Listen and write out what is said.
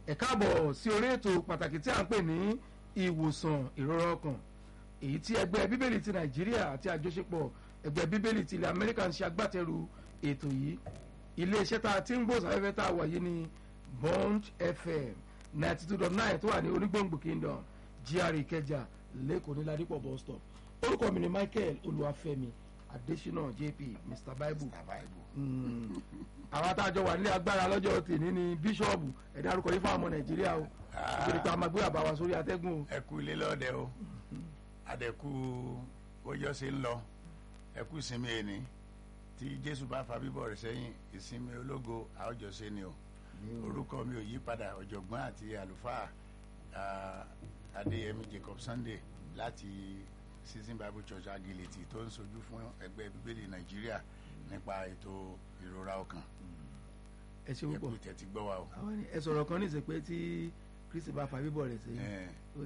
ẹ káàbọ̀ sí orí ètò pàtàkì tí a ń pè ní ìwòsàn ìrora ọkàn èyí tí ẹgbẹ́ bíbélì ti nàìjíríà àti àjọṣepọ̀ ẹgbẹ́ bíbélì ti ilẹ̀ amẹ́ríkà ń ṣe agbátẹrù ètò yìí iléeṣẹ́ tá a ti ń gbòòsàfẹ́fẹ́ tá a wà yìí ní bond fm ninety two dot nine tó wà ní onígbòǹgbò kingdom gr ìkẹjà lẹ́kọ̀ọ́ ní ládìpọ̀ bus stop orúkọ mi ni michael olúwàfẹ́mi adésínà jp mr bible Mm. àwọn àtàjọ wà nílé agbára lọ́jọ́ tèmi ní bíṣọ́ọ̀bù ẹ̀dá arúkọ yìí fún àwọn ọmọ nàìjíríà o nítorí pé a máa gbé àbá wa sórí atẹ́gùn o. ẹ kú ilé lọ́dẹ o àdẹ̀kù bójọ́ ṣe ń lọ ẹ kú ìsinmi ẹni tí jésù bá fa bíbọ̀ rẹ̀ sẹ́yìn ìsinmi ológo àwòjọṣe ni o orúkọ mi ò yí padà ọ̀jọ̀gbọ́n àti àlùfáà ah, adéyẹmí jacob sunday láti season bible church agility tó ń sojú fún ẹgbẹ́ bíbélì nàìjíríà nípa ètò ìrora ọkàn ẹ ṣe ẹ kú púpọ̀ ìtẹ́tí gbọ́ wa o. àwọn ni ẹ sọ̀rọ̀ kan ní ìsìn pé tí kristi bá fa bíbọ̀ rẹ̀ sẹ́yìn Eh, ó